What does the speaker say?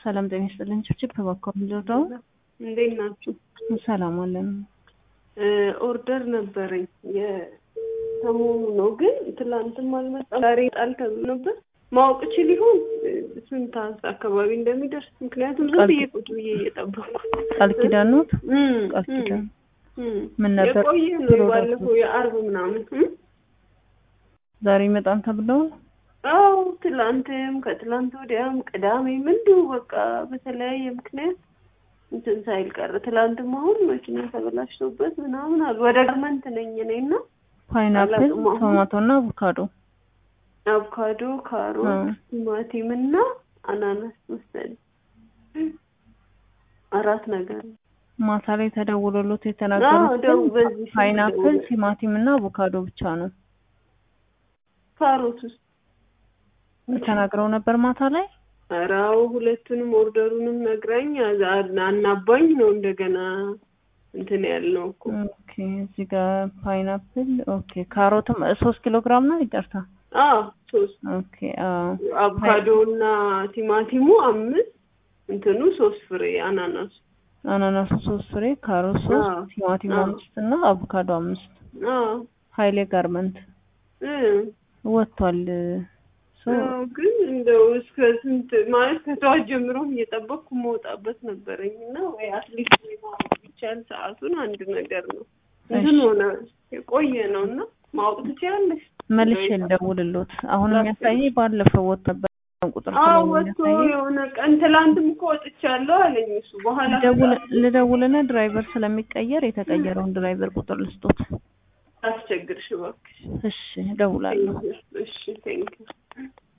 ሰላም ጤና ይስጥልኝ። ችብችብ ተባከሩ ልርዳው። እንዴት ናችሁ? ሰላም አለን። ኦርደር ነበረኝ የሰሞኑ ነው፣ ግን ትላንትም አልመጣም። ዛሬ ጣል ተብሎ ነበር። ማወቅ ችል ይሆን ስንት ሰዓት አካባቢ እንደሚደርስ? ምክንያቱም ዝም ብዬ ቁጭ ብዬ እየጠበኩ ቃል ኪዳን ነው። እም፣ ቃል ኪዳን እም። ምን ነበር የቆየ ነው ፕሮዳክቱ? የባለፈው የአርብ ምናምን እም? ዛሬ ይመጣል ተብለዋል። አዎ ትላንትም ከትላንት ወዲያም ቅዳሜም እንዲሁ በቃ በተለያየ ምክንያት እንትን ሳይል ቀረ። ትላንትም አሁን መኪና ተበላሽቶበት ምናምን አሉ። ወደ ጋርመንት ነኝ እኔ እና ፓይናፕል፣ አላውቅም አሁን። ቶማቶ እና አቮካዶ አቮካዶ፣ ካሮት፣ እ። ቲማቲም እና አናናስ መሰለኝ አራት ነገር ነው። ማታ ላይ ተደውሎሎት አዎ የተናገሩት ደው ግን በዚህ ስልክ ፓይናፕል፣ ደውሎ- ቲማቲም እና አቮካዶ ብቻ ነው ካሮት ውስጥ ተናግረው ነበር ማታ ላይ። ኧረ አዎ ሁለቱንም ኦርደሩንም ነግራኝ አዛ- አናባኝ ነው እንደገና እንትን ያልነው እኮ ኦኬ እዚህ ጋር ፓይናፕል ኦኬ፣ ካሮትም ሶስት ኪሎ ግራም ነው ይቅርታ። አዎ ሶስት ኦኬ አዎ አቮካዶ እና ቲማቲሙ አምስት እንትኑ ሶስት ፍሬ አናናሱ አናናሱ ሶስት ፍሬ፣ ካሮት ሶስት፣ አዎ። ቲማቲም አዎ። አምስት እና አቮካዶ አምስት። አዎ ሀይሌ ጋርመንት እ ወጥቷል። ሶ አዎ፣ ግን እንደው እስከ ስንት ማለት ከጠዋት ጀምሮም እየጠበቅኩ መውጣበት ነበረኝ እና ወይ አትሊስት ወይ ማወቅ ቢቻል ሰዓቱን አንድ ነገር ነው። እንትን ሆነ የቆየ ነው እና ማወቅ ትችያለሽ? መልሼ ልደውልሎት። አሁን የሚያሳየኝ ባለፈው ወጥ ነበር ቁጥር አዎ ስለሆነ ወጥቶ የሚያሳየኝ። የሆነ ቀን ትላንትም እኮ ወጥቻለሁ አለኝ እሱ። በኋላ ልደውል- ልደውልና ድራይቨር ስለሚቀየር የተቀየረውን ድራይቨር ቁጥር ልስጦት። አስቸግርሽ እባክሽ። እሺ እደውላለሁ። እሺ ቴንኪው